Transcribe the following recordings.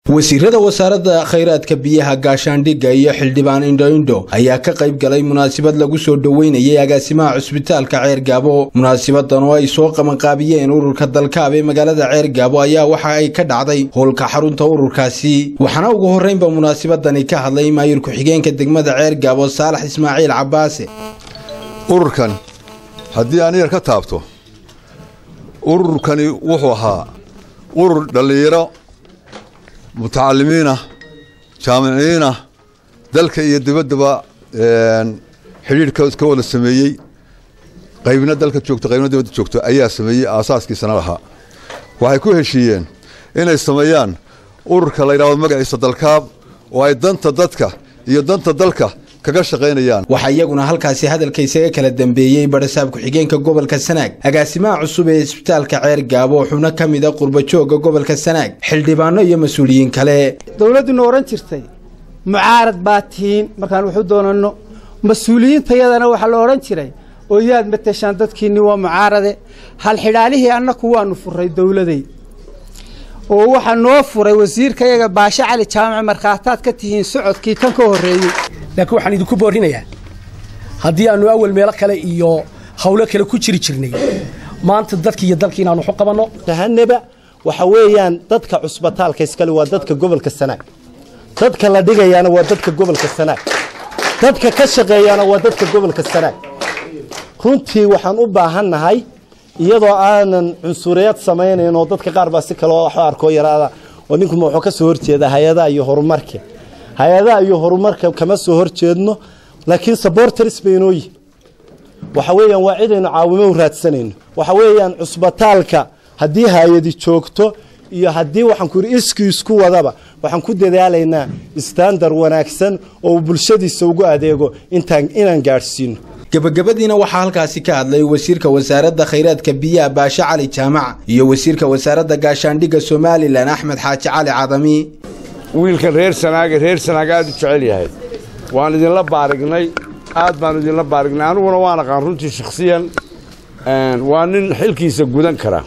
wasiirada wasaaradda khayraadka biyaha gaashaandhigga iyo xildhibaan indho-indho ayaa ka qayb galay munaasabad lagu soo dhoweynayay agaasimaha cusbitaalka ceergaabo munaasabadan oo ay soo qabanqaabiyeen ururka dalkaab ee magaalada ceergaabo ayaa waxa ay ka dhacday howlka xarunta ururkaasi waxaana ugu horreynba munaasabadani ka hadlay maayir ku-xigeenka degmada ceergaabo saalax ismaaciil cabaase ururkan haddii aan yar ka taabto ururkani wuxuu ahaa urur dhallinyaro mutacalimiinah jaamiciyiinah dalka iyo dibaddaba xidhiidhka ka wada sameeyey qaybna dalka joogto qaybna dibadda joogto ayaa sameeyey aasaaskiisana lahaa waxay ku heshiiyeen inay sameeyaan ururka la yidhahdo magaciisa dalkaab oo ay danta dadka iyo danta dalka kaga shaqaynayaan waxaa iyaguna halkaasi hadalka isaga kala dambeeyey barasaab ku-xigeenka gobolka sanaag agaasimaha cusub ee isbitaalka ceer gaabo xubno ka mida qurbajooga gobolka sanaag xildhibaano iyo mas-uuliyiin kale dowladduna odhan jirtay mucaarad baa tihiin markaan waxu doonanno mas-uuliyiintayadana waxaa la odhan jiray oo yaad mateshaan dadkiinni waa mucaarade halxidhaalihii annaku waanu furay dowladay oo waxaa noo furay wasiirka yaga baashe cali jaamac markhaataad ka tihiin socodkii tan ka horreeyey laakiin waxaan idinku boorinayaa haddii aannu awal meelo kale iyo hawlo kale ku jiri jirnay maanta dadki iyo dalki inaanu waxu qabanno tahaneba waxa weeyaan dadka cusbitaalka iskale waa dadka gobolka sanaag dadka la dhigayaana waa dadka gobolka sanaag dadka ka shaqeeyaana waa dadka gobolka sanaag runtii waxaan u baahannahay iyadoo aanan cunsuriyad samaynayn oo dadka qaar baa si kaleo wax arkoo yaraada oo ninkuma wuxuu ka soo horjeeda hay-adaha iyo horumarka hay-adaha iyo horumarka kama soo horjeedno laakiin saborters baynoo yihin waxa weeyaan waa cidaynu caawimo u raadsanayno waxa weeyaan cusbitaalka haddii hay-adi joogto iyo haddii waxaan ku yidhi iskii isku wadaba waxaan ku dadaalaynaa istandar wanaagsan oo uu bulshadiisa ugu adeego intaan inaan gaadhsiino gebagabadiina waxaa halkaasi ka hadlay wasiirka wasaaradda khayraadka biyaha baashe cali jaamac iyo wasiirka wasaaradda gaashaandhigga somalilan axmed xaaji cali cadami wiilkan reer sanaaga reer sanaag aad u jecel yahay waan idinla baarignay aad baan idinla baarignay aniguna waan aqaan runtii shakhsiyan waa nin xilkiisa gudan kara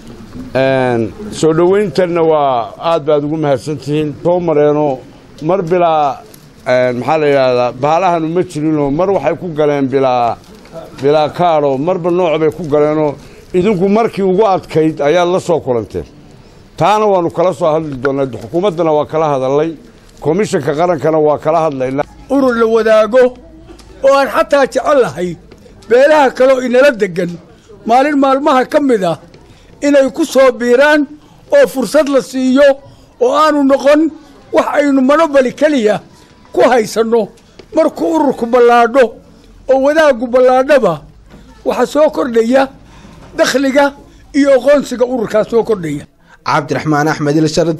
soo dhowayntanna waa aad baad ugu mahadsantihiin soo mareeno mar bilaa maxaa la yidhaahdaa bahaalahanu ma jirinoo mar waxay ku galeen bilaa bilaa kaadho marba nooc bay ku galeenoo idinku markii ugu adkayd ayaad la soo kulanteen taana waannu kala soo hadli doonnaa xukuumaddana waa kala hadallay komishanka qarankana waa kala hadlaynaa urur la wadaago oo aan xataa jecel lahay beelaha kaleo inala deggan maalin maalmaha ka mid ah inay ku soo biiraan oo fursad la siiyo oo aanu noqon wax aynu manobali keliya ku haysanno markuu ururku ballaadho oo wadaaggu ballaadhaba waxaa soo kordhaya dakhliga iyo aqoonsiga ururkaas soo kordhaya cabdiraxmaan axmed ilshar